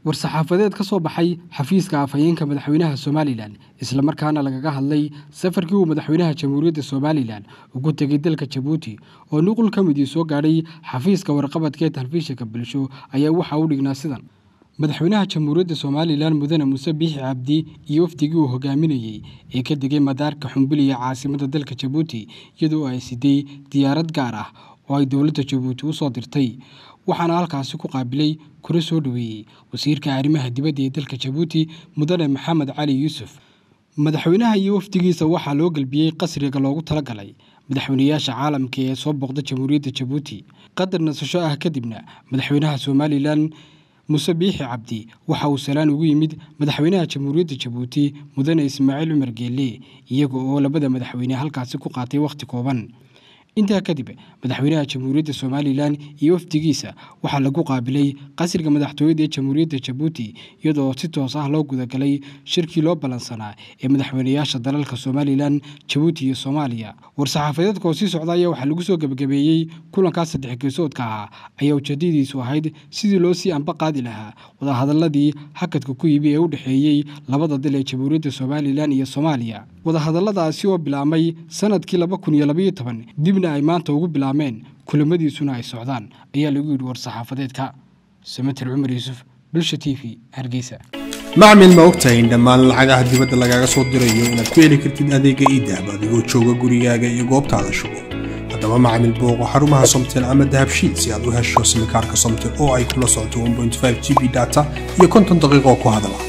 war-saxaafadeed ka soo baxay xafiiska afhayeenka madaxweynaha somalilan islamarkaana lagaga hadlay safarkii uu madaxweynaha jamhuuriyadda somalilan ugu tegay dalka jabuuti oo nuqul ka midii soo gaadhay xafiiska warqabadka ee telefishinka bulsho ayaa waxaa u dhignaa sidan madaxweynaha jamhuuriyadda somalilan mudane muuse biixi cabdi iyo wafdigii uu hogaaminayey ee ka degay madaarka xumbiliya caasimada dalka jabuuti iyadoo ay siday diyaarad gaar ah oo ay dowladda jabuuti u soo dirtay waxaana halkaasi ku qaabilay kula soo dhoweeyey wasiirka arrimaha dibadda ee dalka jabuuti mudane maxamed cali yuusuf madaxweynaha iyo wafdigiisa waxaa loo gelbiyey qasriga loogu talagalay madaxweynayaasha caalamka ee soo booqda jamhuuriyadda jabuuti qadar nasasho ah kadibna madaxweynaha somalilan muuse biixi cabdi waxa uu salaan ugu yimid madaxweynaha jamhuuriyadda jabuuti mudane ismaaciil cumar geelle iyaga oo labada madaxweyne halkaasi ku qaatay wakhti kooban intaa kadib madaxweynaha jamhuuriyadda somalilan iyo wafdigiisa waxaa lagu qaabilay qasriga madaxtooyada ee jamhuuriyadda jabuuti iyadoo si toos ah loo gudagalay shirkii loo ballansanaa ee madaxweynayaasha dalalka somalilan jabuuti iyo soomaaliya war-saxaafadeedka oo sii socda ayaa waxaa lagu soo gebagabeeyey kulankaas saddex geesoodka ahaa ayaa ujeedadiisu ahayd sidii loo sii anba qaadi lahaa wadahadaladii hakadka ku yimi ee u dhexeeyey labada dal ee jamhuuriyadda somalilan iyo soomaaliya wadahadalladaasi oo bilaabmay sanadkii laba kun iyo labaiyo toban dibna ay maanta ugu bilaabmeen kulamadiisuna ay socdaan ayaa lagu yidhi war-saxaafadeedka samater cumar yuusuf bulsha t v hargeysa macmil ma ogtahay in dhammaan lacagaha dibadda lagaaga soo dirayo inaad ku heli kartid adeega iidahab adigoo jooga gurigaaga iyo goobtaada shugo haddaba macmil booqo xarumaha somtel ama dahabshiid si aad u hesho simikaarka somtel oo ay kula socoto g b data iyo konton daqiiqo ku hadala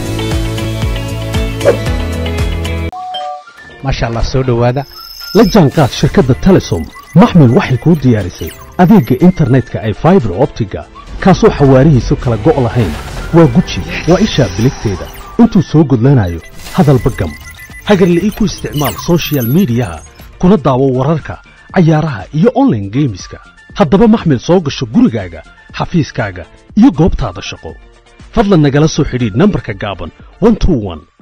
maasha allah soo dhowaada la jaanqaad shirkadda telesom maxmil waxay kuu diyaarisay adeegga internetka ay faibar optiga kaasoo xawaarihiisu kala go' lahayn waa guji waa ishaa biligteeda intuu soo gudlanayo hadalba gam hagarla'ii ku isticmaal sochial midiyaha kuna daawo wararka cayaaraha iyo onlaine geemiska haddaba maxmil soo gasho gurigaaga xafiiskaaga iyo goobtaada shaqo fadlan nagala soo xidhiidh nambarka gaaban